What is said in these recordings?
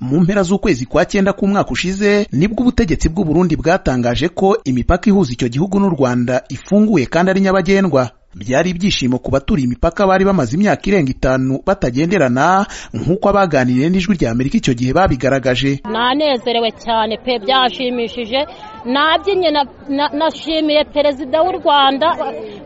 mu mpera z'ukwezi kwa cyenda k'umwaka ushize nibwo ubutegetsi bw'u Burundi bwatangaje ko imipaka ihuza icyo gihugu n'u Rwanda ifunguye kandi ari nyabagendwa byari ibyishimo ku baturiye imipaka bari bamaze imyaka irenga itanu batagenderana nk'uko abaganiriye n'ijwi rya Amerika icyo gihe babigaragaje nanezerewe cyane pe byashimishije nabyinnye nashimiye perezida w'u rwanda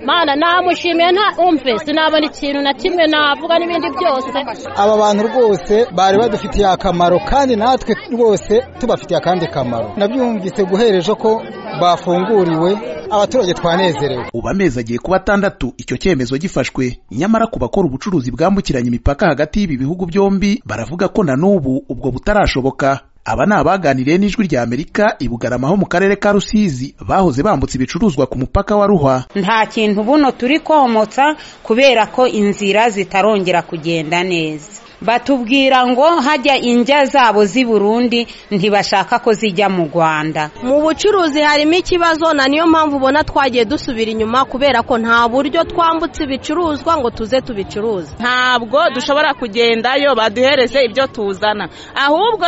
mana namushimiye nta umve sinabona ikintu na kimwe navuga n'ibindi byose aba bantu rwose bari badufitiye akamaro kandi natwe rwose tubafitiye akandi kamaro nabyumvise guhera ejo ko bafunguriwe abaturage twanezerewe ubu amezi agiye kuba atandatu icyo cyemezo gifashwe nyamara ku bakora ubucuruzi bwambukiranya imipaka hagati y'ibi bihugu byombi baravuga ko na n'ubu ubwo butarashoboka aba ni abaganiriye n'ijwi rya amerika i bugarama ho mu karere ka rusizi bahoze bambutse ibicuruzwa ku mupaka wa ruhwa nta kintu buno turi komotsa kubera ko inzira zitarongera kugenda neza batubwira ngo hajya injya zabo z'i Burundi ntibashaka ko zijya mu Rwanda mu bucuruzi harimo ikibazo na niyo mpamvu ubona twagiye dusubira inyuma kubera ko nta buryo twambutse ibicuruzwa ngo tuze tubicuruze ntabwo dushobora kugendayo baduhereze ibyo tuzana ahubwo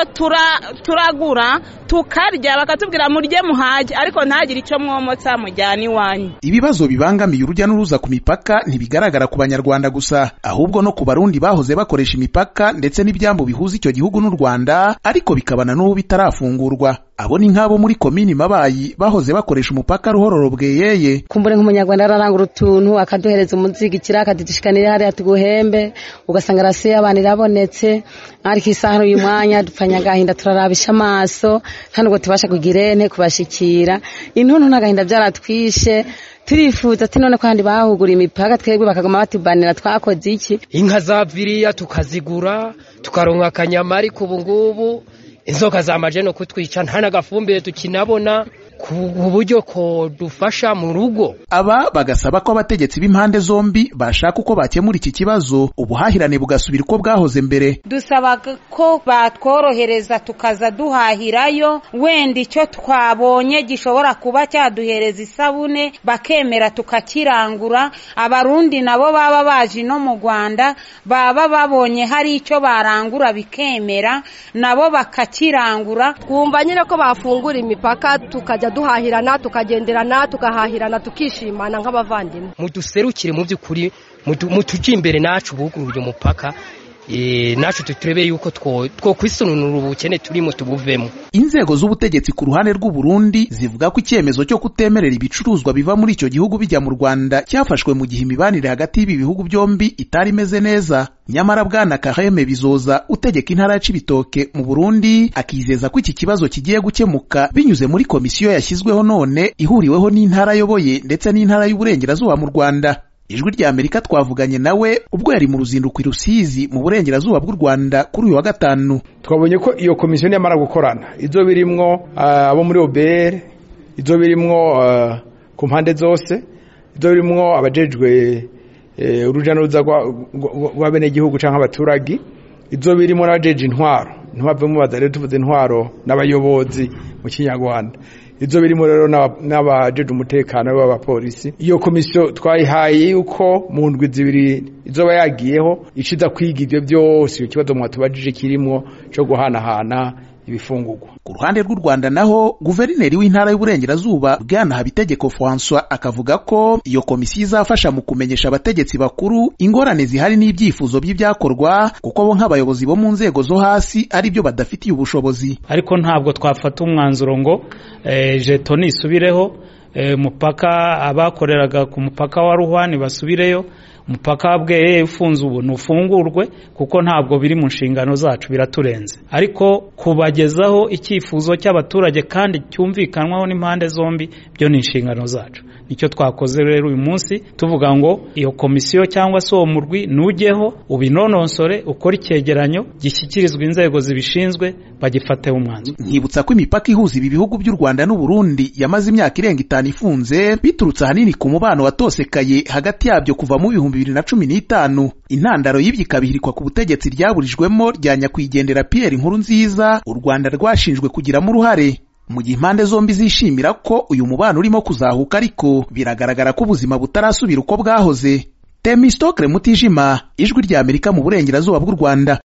turagura tukarya bakatubwira murye muhage ariko ntagire icyo mwomotsa mujyana iwanyu ibibazo bibangamiye urujya n'uruza ku mipaka ntibigaragara ku banyarwanda gusa ahubwo no ku barundi bahoze bakoresha imipaka ndetse n'ibyambu bihuza icyo gihugu n'u Rwanda ariko bikabana n'ubu bitarafungurwa abo ni nk'abo muri komini mabayi bahoze bakoresha umupaka ruhororo bweyeye kumbure nk'umunyarwanda ararangura utuntu akaduhereza umusigikira akadutishikanira hariya tuguhembe ugasanga arasiye abantu irabonetse ariko isaha uyu mwanya dupfanya agahinda turarabisha amaso nta nubwo tubasha kugira ente kubashikira intuntu n'agahinda byaratwishe turifuza ati none ko handi bahugura imipaka twebwe bakaguma batubanira twakoze iki inka za viriya tukazigura tukaronka akanyama ariko ubu ngubu inzoka zamaje no kutwica nta n'agafumbire tukinabona ku buryo ko dufasha mu rugo aba bagasaba ko abategetsi b'impande zombi bashaka uko bakemura iki kibazo ubuhahirane bugasubira uko bwahoze mbere dusaba ko batworohereza tukaza duhahirayo wenda icyo twabonye gishobora kuba cyaduhereza isabune bakemera tukakirangura abarundi nabo baba baje no mu Rwanda baba babonye hari icyo barangura bikemera nabo bakakirangura twumva nyine ko bafungura imipaka tukajya duhahirana tukagenderana tugahahirana tukishimana nk'abavandimwe muduserukire mu by'ukuri mutujye imbere nacu buguruye umupaka nacu tuturebe yuko two kwisununura ubukene turimo tubuvemo inzego z'ubutegetsi ku ruhande rw'u Burundi zivuga ko icyemezo cyo kutemerera ibicuruzwa biva muri icyo gihugu bijya mu Rwanda cyafashwe mu gihe imibanire hagati y'ibi bihugu byombi itari imeze neza nyamara bwana Kaheme bizoza utegeka intara ya Cibitoke mu Burundi akizeza ko iki kibazo kigiye gukemuka binyuze muri komisiyo yashyizweho none ihuriweho n'intara ayoboye ndetse n'intara y'uburengerazuba mu Rwanda ijwi rya amerika twavuganye nawe ubwo yari mu ruzinduko i rusizi mu burengerazuba bw'u rwanda kuri uyu wa gatanu twabonye ko iyo komisiyo niyamara gukorana ibyo birimwo abo muri obere ibyo birimwo ku mpande zose ibyo birimwo abajejwe urujya n'uruza rw'abenegihugu cyangwa abaturage ibyo birimo n'abajeje intwaro intwaro badahari tuvuze intwaro n'abayobozi mu kinyarwanda ibyo birimo rero n'abajeje umutekano b'abapolisi iyo komisiyo twayihaye yuko mu ndwi zibiri izoba yagiyeho iciza kwiga ibyo byose icyo kibazo mwatubajije kirimo cyo guhanahana ibifungugwa ku ruhande rw'u Rwanda naho guverineri w'intara y'uburengerazuba Bwana Habitegeko François akavuga ko iyo komisiyo izafasha mu kumenyesha abategetsi bakuru ingorane zihari n'ibyifuzo by'ibyakorwa kuko bo nk'abayobozi bo mu nzego zo hasi ari byo badafitiye ubushobozi ariko ntabwo twafata umwanzuro ngo jeto nisubireho umupaka abakoreraga ku mupaka wa ruhwani basubireyo umupaka wa bweye ufunze ubu ntufungurwe kuko ntabwo biri mu nshingano zacu biraturenze ariko kubagezaho icyifuzo cy'abaturage kandi cyumvikanwaho n'impande zombi byo ni inshingano zacu nicyo twakoze rero uyu munsi tuvuga ngo iyo komisiyo cyangwa se uwo murwi nujyeho ubinonosore ukore icyegeranyo gishyikirizwa inzego zibishinzwe bagifateho umwanzuro nkibutsa ko imipaka ihuza ibi bihugu by'u rwanda n'u Burundi yamaze imyaka irenga itanu ifunze biturutse ahanini ku mubano watosekaye hagati yabyo kuva mu bihumbi bibiri na cumi n'itanu intandaro y'ibyo ikabihirikwa ku butegetsi ryaburijwemo rya nyakwigendera Pierre inkuru nziza u rwanda rwashinjwe kugiramo uruhare mu gihe impande zombi zishimira ko uyu mubano urimo kuzahuka ariko biragaragara ko ubuzima butarasubira uko bwahoze temisitokire mutijima ijwi rya amerika mu burengerazuba bw'u rwanda